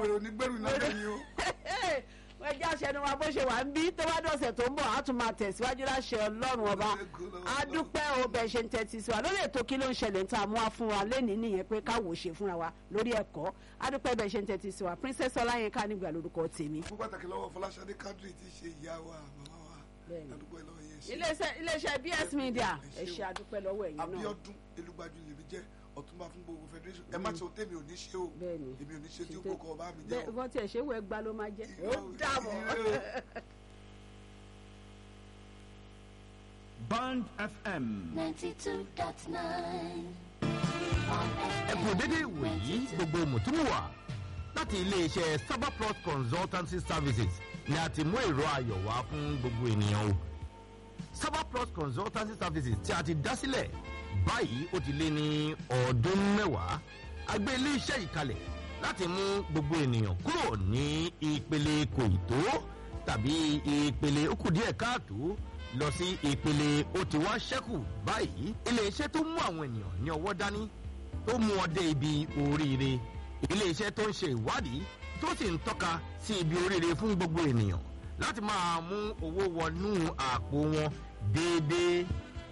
wèrè onígbèrú náà lẹ́yìn o. wọ́n já aṣẹ́nu wa bó ṣe wà ń bí tó bá dọ̀sẹ̀ tó ń bọ̀ á tún máa tẹ̀síwájú láṣẹ ọlọ́run ọba á dúpẹ́ o bẹ̀ ṣe ń tẹ́tí sí wa lórí ètò kí ló ń ṣẹlẹ̀ ń ta mú wa fún wa lẹ́nìí nìyẹn pé káwò ṣe fúnra wa lórí ẹ̀kọ́ á dúpẹ́ bẹ̀ ṣe ń tẹ́tí sí wa princess ọláyínká nígbà lórúkọ tèmi. fún pàtàkì lọ́wọ́ fọláṣadé kádírì tí í ṣe ìyá wa màmá wa Bẹ́ẹ̀ni. àdúgbò ẹ̀ lọ́wọ́ yẹn ṣe. iléeṣẹ́ iléeṣẹ́ bs media ẹ Ẹ ṣé ṣe o. àdúpẹ́ lọ́wọ́ ẹ̀yin náà abiodun elugbajú lèmi jẹ́ ọ̀túnba fún gbogbo federation ẹ má ṣe òtẹ́ mi ò ní ṣe o Bẹ́ẹ̀ni. èmi ò ní ṣe tí ó Ṣe- kókó ọba mi jẹ́ bẹ́ẹ̀ o. wọ́n tiẹ̀ ṣé wẹ́ẹ́ gba ló máa jẹ́ ó Irọ́- dàbọ̀. irọ́- Band FM. 92.9 ẹ kú dédé ìwòyí gbogbo mùtúmùwà láti iléeṣẹ́ Cyberplus consultancy services ni a ti mú èrò ayọ̀ wá fún gbogbo ènìyàn o Cyberplus consultancy services tí a ti dá sílẹ̀ báyìí ó ti lé ní ọdún mẹ́wàá a gbé iléeṣẹ́ yìí kalẹ̀ láti mú gbogbo ènìyàn kúrò ní ìpele kò ì tó tàbí ìpele ó kù díẹ̀ káàtó lọ sí ìpele ó ti wá ṣẹ́kù báyìí iléeṣẹ́ tó mú àwọn ènìyàn ní ọwọ́ dání tó mú ọ dé ibi oríire iléeṣẹ́ tó ń ṣe ìwádìí tó sì ń tọ́ka sí ibi oríire fún gbogbo ènìyàn láti máa mú owó wọnú àpò wọn déédéé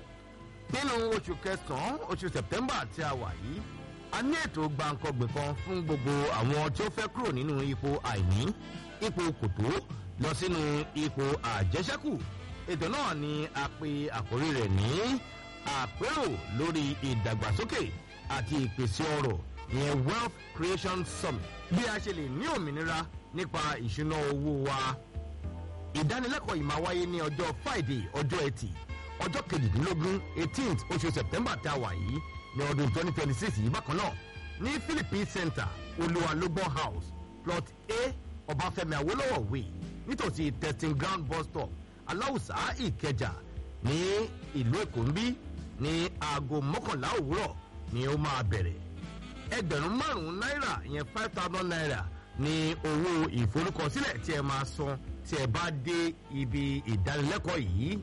nínú oṣù kẹsàn-án oṣù sẹ̀pẹ́mbà tí a wà yìí a ní ètò gbàǹkangbè kan fún gbogbo àwọn tí ó fẹ́ kúrò nínú ipò àìní ipò kòtó lọ sínú ipò àjẹsẹ́kù ètò náà ni a pe àkórí rẹ̀ ní àpérò lórí ìdàgbàsókè àti ìpèsè ọrọ̀ ìyẹn wealth creation summit bí a ṣe lè ní òmìnira nípa ìṣúná owó wa ìdánilẹ́kọ̀ọ́ yìí máa wáyé ní ọjọ́ friday ọjọ́ ẹtì ọjọ́ kejìdínlógún eighteenth oṣù september tá a wà yìí ní ọdún twenty twenty six yìí bákan náà ní philippine center olúwalógbọ́n house plot a ọbáfẹ́mi awólọ́wọ̀ way nítòsí testing ground bus stop aláùsá ìkẹjà ní ìlú èkó ń bí ní aago mọ́kànlá òwúrọ̀ ni ó máa bẹ̀rẹ̀ ẹgbẹ̀rún márùn-ún náírà ìyẹn five thousand naira ní owó ìforúkọsílẹ̀ tí ẹ máa san tí ẹ bá dé ibi ìdánilẹ́kọ̀ọ́ yìí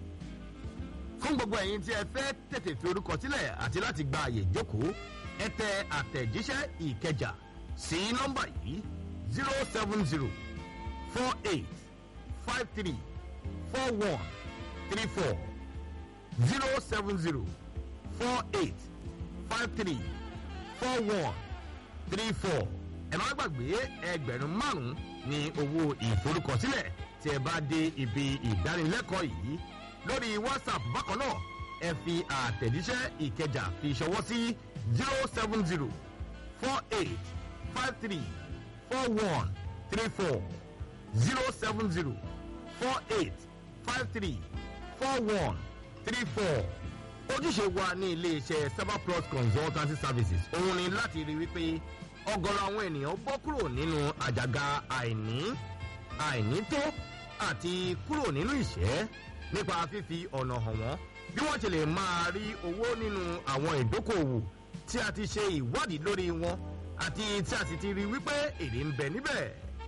fún gbogbo ẹ̀yin tí ẹ fẹ́ tètè fi orúkọ sílẹ̀ àti láti gba àyè ìjókòó ẹ tẹ àtẹ̀jíṣẹ́ ìkẹjà sí nọ́mbà yìí zero seven zero four eight five three four one three four zero seven zero four eight five three four one three four ẹ má gbàgbé ẹgbẹ̀rún márùn-ún ní owó ìforúkọsílẹ̀ tí ẹ bá dé ibi ìdánilẹ́kọ̀ọ́ yìí lórí whatsapp bákan náà ẹ fi àtẹ̀jíṣẹ́ ìkẹjà fi ṣọwọ́ sí zero seven zero four eight five three four one three four zero seven zero four eight five three four one three four ojúṣe wa ní iléeṣẹ́ cyberplus consultancy services òun ni láti rí wípé ọgọ́rọ̀ àwọn ènìyàn bọ́ kúrò nínú àjàgà àìní àìnító àti kúrò nínú ìṣẹ́ nípa fífi ọ̀nà hàn wọ́n bí wọ́n ṣe lè máa rí owó nínú àwọn ìdókòwò tí a ti ṣe ìwádìí lórí wọn àti tí a sì ti rí wípé èrè ń bẹ níbẹ̀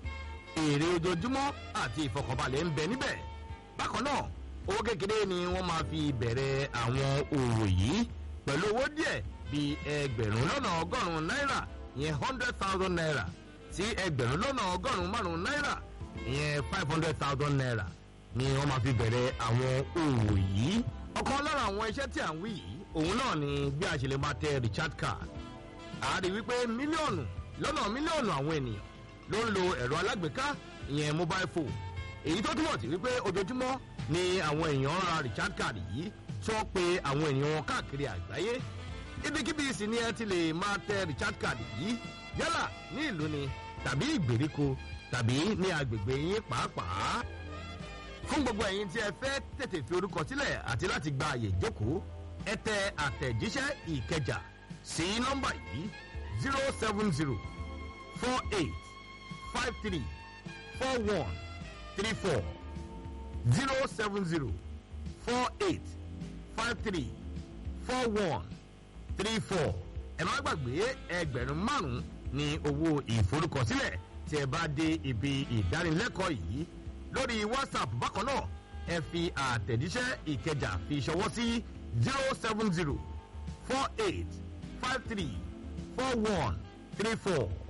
èrè ojoojúmọ́ àti ìfọkànbalẹ̀ ń bẹ níbẹ̀ bákan náà owó kékeré ni wọ́n máa fi bẹ̀rẹ̀ àwọn òwò yìí pẹ̀lú owó díẹ̀ bíi ẹgbẹ̀rún lọ́nà ọgọ́rùn-ún náírà ìyẹn hundred thousand naira sí ẹgbẹ̀rún lọ́nà ọgọ́rùn-ún márùn-ún náírà ìyẹn five hundred thousand naira ni wọ́n máa fi bẹ̀rẹ̀ àwọn òwò yìí. ọ̀kan lára àwọn iṣẹ́ tí à ń wí yìí òun náà ni bí a ṣe lè máa tẹ richard card. a rí wípé mílíọ̀nù lọ́nà mílíọ̀nù àwọn ènìyàn ló ń lo ẹ̀rọ alágbèéká ìyẹn mobile phone. èyí tó túmọ̀ sí wípé ojoojúmọ́ ni àwọn èèyàn ń ra richard card yìí tí wọ́n pe àwọn ènìyàn wọn káàkiri àgbáyé. ibikíbi sì ni ẹ ti lè máa tẹ richard card yìí yálà ní ìlú ni tàbí ìgbèríko tàbí ní agbègbè yín pàápàá fún gbogbo ẹ̀yin tí ẹ fẹ́ tètè fi orúkọ sílẹ̀ àti láti gba àyè ìjókòó ẹ tẹ àtẹ̀jíṣẹ́ ìkẹjà sí nọ́mbà yìí zero seven zero four eight five three four one three four zero seven zero four eight five three four one three four ẹ má gbàgbé ẹgbẹ̀rún márùn-ún ní owó ìforúkọsílẹ̀ tí ẹ bá dé ibi ìdánilẹ́kọ̀ọ́ yìí lórí whatsapp bákan náà ẹ fi àtẹ̀jíṣẹ́ ìkẹjà fi ṣọwọ́ sí zero seven zero four eight five three four one three four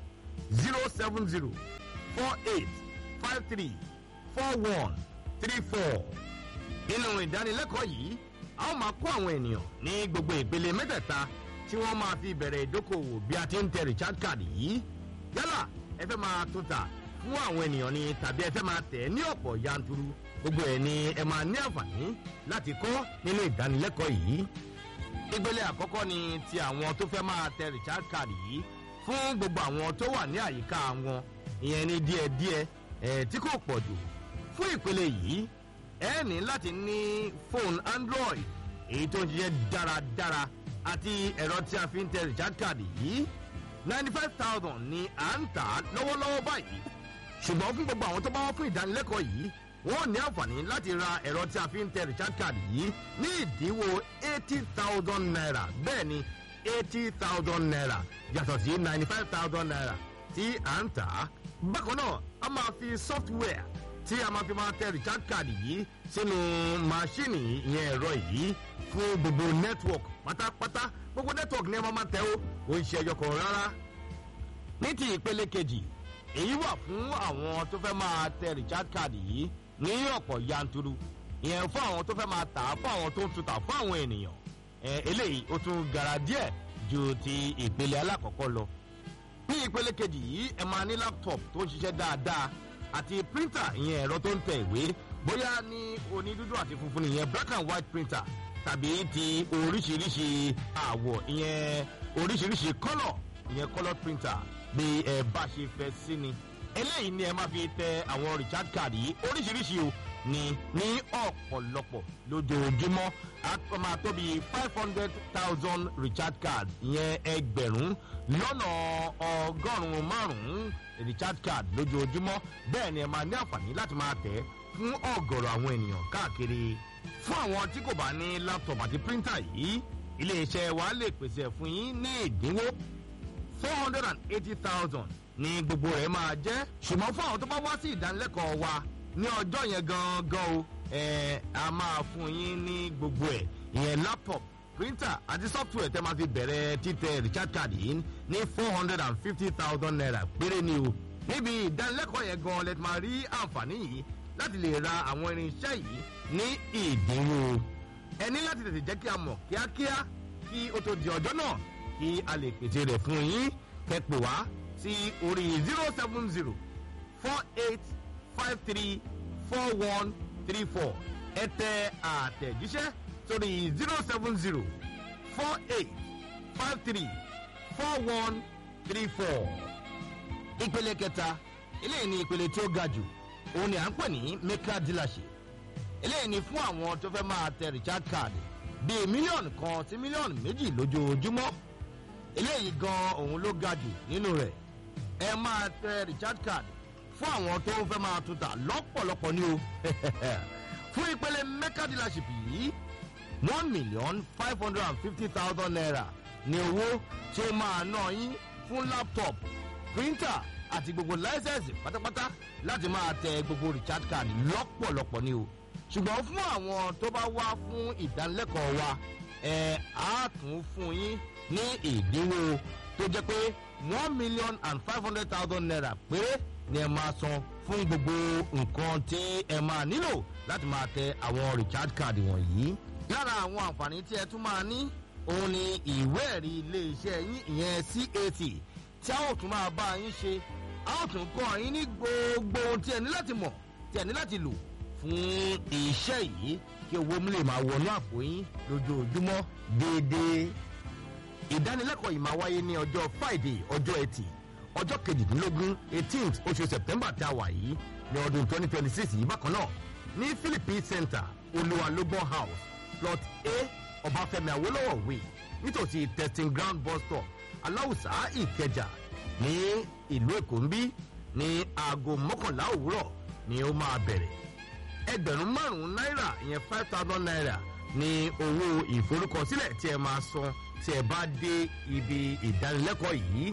zero seven zero four eight five three four one three four. nínú ìdánilẹ́kọ̀ọ́ yìí a ó máa kó àwọn ènìyàn ní gbogbo ìpele mẹ́tẹ̀ẹ̀ta tí wọ́n máa fi bẹ̀rẹ̀ ìdókòwò bí a ti ń tẹ richard card yìí yálà ẹ fẹ́ máa tún ta fún àwọn ènìyàn ni tàbí ẹ fẹ́ máa tẹ̀ ní ọ̀pọ̀ yanturu gbogbo ẹ̀ ni ẹ máa ní àǹfààní láti kọ́ nínú ìdánilẹ́kọ̀ọ́ yìí ìpele àkọ́kọ́ ni ti àwọn tó fẹ́ máa tẹ richard card yìí fún gbogbo àwọn tó wà ní àyíká wọn ìyẹn ní díẹ̀díẹ̀ ẹ̀ tí kò pọ̀ jù fún ìpele yìí ẹ ní láti ní fóònù android èyí tó ń ṣiṣẹ́ dáradára àti ẹ̀rọ tí a fi ń tẹ richard card yìí ninety five thousand ni à ń tà lọ́wọ́lọ́wọ́ báyìí ṣùgbọ́n fún gbogbo àwọn tó bá wá fún ìdánilẹ́kọ̀ọ́ yìí wọ́n ní àǹfààní láti ra ẹ̀rọ tí a fi ń tẹ richard card yìí ní ìdínwó eighty thousand naira bẹ́ẹ̀ ni eighty thousand naira yàtọ̀ sí ninety five thousand naira tí à ń tà á. bákan náà a máa fi software tí a máa fi máa tẹ richard card yìí sínú máṣíìnì ìyẹn ẹ̀rọ yìí fún gbogbo network pátápátá gbogbo network ní ẹ máa máa tẹ ó kò ń ṣe ẹyọ kan rárá. ní ti ìpele kejì èyí wà fún àwọn tó fẹ́ máa tẹ richard card yìí ní ọ̀pọ̀ yanturu ìyẹn fún àwọn tó fẹ́ máa tà á fún àwọn tó ń tutà fún àwọn ènìyàn ẹ eléyìí ó tún gara díẹ̀ ju ti ìpele alákọ̀ọ́kọ́ lọ. ní ìpele kejì yìí ẹ máa ní laptop tó ń ṣiṣẹ́ dáadáa àti printer ìyẹn ẹ̀rọ tó ń tẹ ìwé bóyá ní onídúdú àti funfun ìyẹn black and white printer tàbí ti oríṣiríṣi àwọ̀ ìyẹn oríṣiríṣi colour ìyẹn colour printer bí ẹ bá ṣe fẹ́ sí ni eléyìí ni ẹ máa fi tẹ àwọn richard card yìí oríṣiríṣi o ní ní ọ̀pọ̀lọpọ̀ lójoojúmọ́ a máa tó bí five hundred thousand richard card ìyẹn ẹgbẹ̀rún lọ́nà ọgọ́rùn-ún márùn-ún richard card lójoojúmọ́ bẹ́ẹ̀ ni ẹ máa ní àǹfààní láti máa tẹ̀ fún ọ̀gọ̀rọ̀ àwọn ènìyàn káàkiri fún àwọn tí kò bá ní laptop àti printer yìí iléeṣẹ́ wa lè pèsè fún yín ní ìdínwó four hundred and eighty thousand ní gbogbo rẹ̀ máa jẹ́ ṣùgbọ́n fún àwọn tó bá wá sí ìdánilẹ́kọ̀ọ́ wa ní ọjọ́ yẹn gangan o ẹ̀ a máa fún yín ní gbogbo ẹ̀ ìyẹn laptop printer àti software tẹ́ máa fi bẹ̀rẹ̀ títẹ richard card yìí ní four hundred and fifty thousand naira péré ni o níbi ìdánilẹ́kọ̀ọ́ yẹn gan lẹ́tí máa rí àǹfààní yìí láti lè ra àwọn irinṣẹ́ yìí ní ìdínwó ẹ ní láti tètè jẹ́ kí a mọ̀ kíákíá kí ó tó di ọjọ́ náà kí a lè pèsè rẹ̀ fún yín kẹ́pẹ́ wá sí orí zero seven zero four eight five three four one three four ẹ tẹ àtẹ̀jíṣẹ́ sórí zero seven zero four eight five three four one three four. ìpele kẹta eléyìí ni ìpele tí ó ga jù òun ni à ń pè ní maker dealership eléyìí ni fún àwọn tó fẹ́ máa tẹ richard card bíi mílíọ̀nù kan sí mílíọ̀nù méjì lójoojúmọ́ eléyìí gan òun ló ga jù nínú rẹ̀ ẹ máa tẹ richard card fún àwọn tó fẹ́ máa tuta lọ́pọ̀lọpọ̀ ní o fún ìpele maker dealership yìí one million five hundred and fifty thousand naira ní owó tí ó máa ná yín fún laptop printer àti gbogbo láísẹ̀nsì pátápátá láti máa tẹ gbogbo richard card lọ́pọ̀lọpọ̀ ní o ṣùgbọ́n fún àwọn tó bá wá fún ìdánilẹ́kọ̀ọ́ wa ẹ̀ á tún fún yín ní ìdínwó tó jẹ́ pé one million and five hundred thousand naira péré ni ẹ máa san fún gbogbo nǹkan tí ẹ máa nílò láti máa tẹ àwọn richard card wọ̀nyí. lára àwọn àǹfààní tí ẹ tún máa ní òun ni ìwé ẹ̀rí iléeṣẹ́ yín ìyẹn cat tí a ó tún máa bá yín ṣe a ó tún kọ́ yín ní gbogbo ohun tí ẹ ní láti mọ̀ tí ẹ ní láti lò fún iṣẹ́ yìí kí owó mi lè máa wọnú àpò yín lójoojúmọ́ déédéé. ìdánilẹ́kọ̀ọ́ yìí máa wáyé ní ọjọ́ friday ọjọ́ ẹtì ọjọ́ kejìdínlógún eighteenth oṣù september tí a wà yìí ní ọdún twenty twenty six yìí bákan náà ní philippine center olúwalógbọ́n house plot a ọbáfẹ́mi awolowo way nítòsí testing ground bus stop aláwùsá ìkẹjà ní ìlú èkó ń bí ní aago mọ́kànlá òwúrọ̀ ni ó máa bẹ̀rẹ̀ ẹgbẹ̀rún márùn-ún náírà ìyẹn five thousand naira ní owó ìforúkọsílẹ̀ tí ẹ máa san tí ẹ bá dé ibi ìdánilẹ́kọ̀ọ́ yìí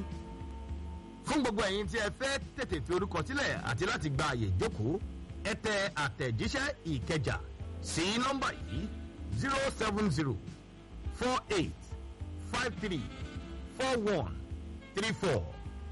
fún gbogbo ẹ̀yin tí ẹ fẹ́ tètè fi orúkọ sílẹ̀ àti láti gba àyè ìjókòó ẹ tẹ àtẹ̀jíṣẹ́ ìkẹjà sí nọ́mbà yìí zero seven zero four eight five three four one three four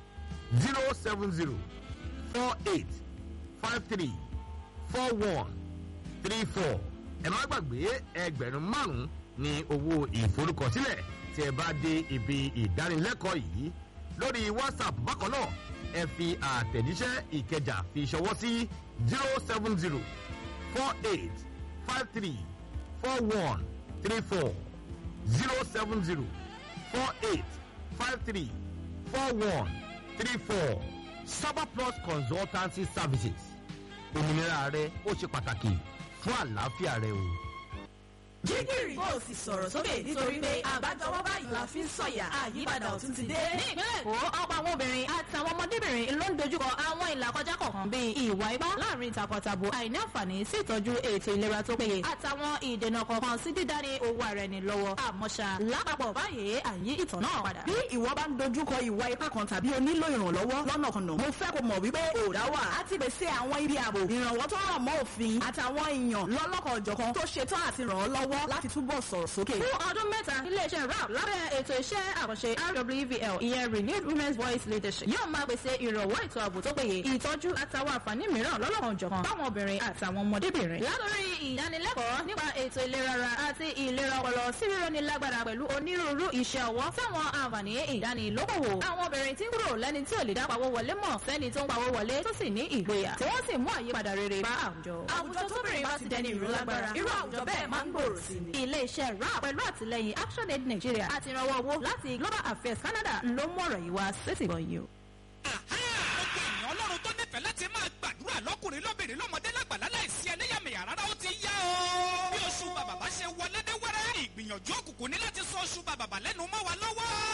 zero seven zero four eight five three four one three four ẹ má gbàgbé ẹgbẹ̀rún márùn-ún ní owó ìforúkọsílẹ̀ tí ẹ bá dé ibi ìdánilẹ́kọ̀ọ́ yìí lórí whatsapp bákan náà ẹ fi àtẹ̀jíṣẹ́ ìkẹjà fi ṣọwọ́ sí zero seven zero four eight five three four one three four zero seven zero four eight five three four one three four Saba Plus Consultancy Services òmìnira rẹ ó ṣe pàtàkì fún àlàáfíà rẹ o. jígìrì bó o sì sọ̀rọ̀ sókè nítorí pé àbájọwọ́ báyìí la fi ń sọ̀yà àyípadà ọ̀tún ti dé. ní ìpínlẹ̀ èkó ọ̀pọ̀ àwọn obìnrin àtàwọn ọmọdébìnrin ló ń dojúkọ àwọn ìlàkọjá kọ̀ọ̀kan bíi ìwà ipá láàrin takọtabo àìní àǹfààní sí ìtọ́jú ètò ìlera tó péye àtàwọn ìdènà kọ̀ọ̀kan sí dídání owó ara ẹni lọ́wọ́ àmọ́ṣá lápapọ̀ báyìí àyí ìtàn náà padà. bí ìwọ bá ń dojúkọ ìwà ipá kan tàbí o nílò ìrànlọ́wọ́ lọ́nà kan náà mo fẹ́ kó mọ̀ wípé òòdà wà á ti pèsè àwọn ibi ààbò ìrànwọ́ tó rọ̀ mọ́ òfin àtàwọn èèyàn lọ́lọ́kan òjọ̀kan tó ṣetán àti ràn ọ́ lọ́wọ́ láti túbọ̀ sọ̀rọ̀ sókè. fún ọdún mẹ́ta iléeṣẹ́ rap lábẹ́ ètò iṣẹ́ àkànṣe rwvl ìyẹn renewed women's voice leadership yóò máa pèsè ìrànwọ́ ètò ààbò tó péye ìtọ́jú àtàwọn àǹfààní mìíràn lọ́lọ́kan òjọ̀kan fáwọn obìnrin àtàwọn ọmọdébìnrin. látòrí ìdánilẹ́kọ̀ọ́ nípa ètò ìlera ara àti ìlera ọpọlọ sí rírọ́ni lágbára pẹ̀lú onírúurú iṣẹ́ ọwọ́ táwọn àǹfààní ìdánilókòwò. àwọn obìnrin tí ń kúrò lẹ́ni tí ò lè dá pawó wọlé mọ̀ sẹ́ni tó ń pawó wọlé tó sì ní ìgboyà tí wọ́n sì mú àyípadà rere bá àwùjọ. àwùjọ tóbìnrin bá ti dẹni ìró lágbára irú àwùjọ bẹ́ẹ̀ máa ń gbòòrò sí ni. ilé-iṣẹ́ rap pẹ̀lú àtìlẹyìn action aid nigeria àti ìrànwọ́ owó láti global affairs canada ló mú ọ̀rọ̀ yìí wá sétìgbọ̀n yìí o. gbogbo ènìyàn ọlọ́run tó nífẹ̀ẹ́ láti máa gbàdúrà lọ́kùnrin lóbìnrin lọ́mọdé lágbàlá láìsí ẹlẹ́yàmẹ̀yà rárá ó ti yá o. bí oṣù bàbàbà ṣe wọlé dé wẹ́rẹ́ ìgbìyànjú òkùnkùn ní láti sọ oṣù bàbàbà lẹ́nu mọ́ wa lọ́wọ́.